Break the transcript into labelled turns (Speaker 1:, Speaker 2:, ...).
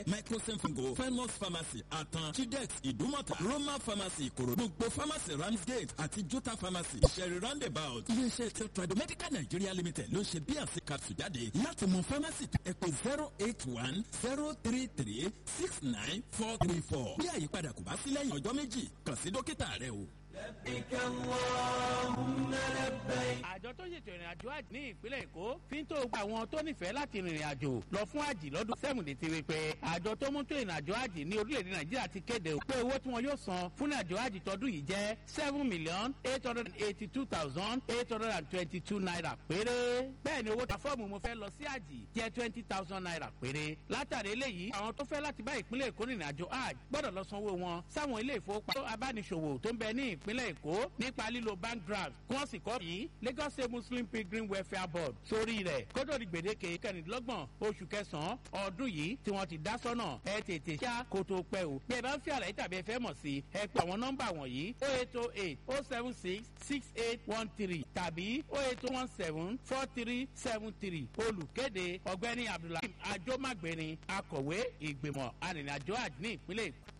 Speaker 1: àkúrẹ́ microsim fungo famous pharmacy àtàn chidex ìdúmọ̀tà roma pharmacy ìkòròdú gbogbo pharmacy ramsgate àti jota pharmacy ìṣẹ̀rí roundabout iléeṣẹ́ tí tradomedical nigeria limited ló ń ṣe bnc capsule jáde láti mọ pharmacy ẹ pé zero eight one zero three three six nine four three four bí àyípadà kò bá sí lẹ́yìn ọjọ́ méjì kàn sí dókítà rẹ o.
Speaker 2: لبيك اللهم لبيك
Speaker 3: àjọ tó ṣètò ìrìn àjò àjì ní ìpínlẹ̀ èkó fi ń tó gba àwọn tó nífẹ̀ẹ́ láti rìnrìn àjò lọ fún àjì lọ́dún sẹ́mùdé ti rí pé àjọ tó mú tó ìrìn àjò àjì ní orílẹ̀-èdè nàìjíríà ti kéde pé owó tí wọn yóò san fún ìrìn àjò àjì tọdún yìí jẹ́ seven million eight hundred and eighty two thousand eight hundred and twenty two naira péré bẹ́ẹ̀ ni owó ta fọ́ọ̀mù mo fẹ́ lọ sí àjì jẹ́ twenty thousand naira péré látàrí eléyìí àwọn tó fẹ́ láti bá ìpínlẹ̀ èkó rìnrìn àjò àjì gbọ́dọ̀ lọ sanwó wọn sáwọn ilé ìfowópamọ́ abániṣòwò tó ń bẹ ní ìpínlẹ̀ èkó nípa lílo bank draft kí wọ́n sì kọ́ yìí lagos state muslim pilgrim welfare board sórí rẹ̀ kótó di gbèdéke kẹrìndínlọ́gbọ̀n oṣù kẹsàn-án ọdún yìí tí wọ́n ti dá sọ́nà ẹ tètè ṣá kó tó pẹ́ o bí ẹ bá ń fi àlàyé tàbí ẹ fẹ́ mọ̀ sí ẹ pé àwọn nọ́mbà wọ̀nyí o eight o eight o seven six six eight one three tàbí o eight one seven four three seven three olùkéde ọ̀gbẹ́ni abdulhakeem ajomagbeni akọ̀wé ìgbìmọ̀ arìnrìnàjò àjò ní ìpínlẹ̀ èkó.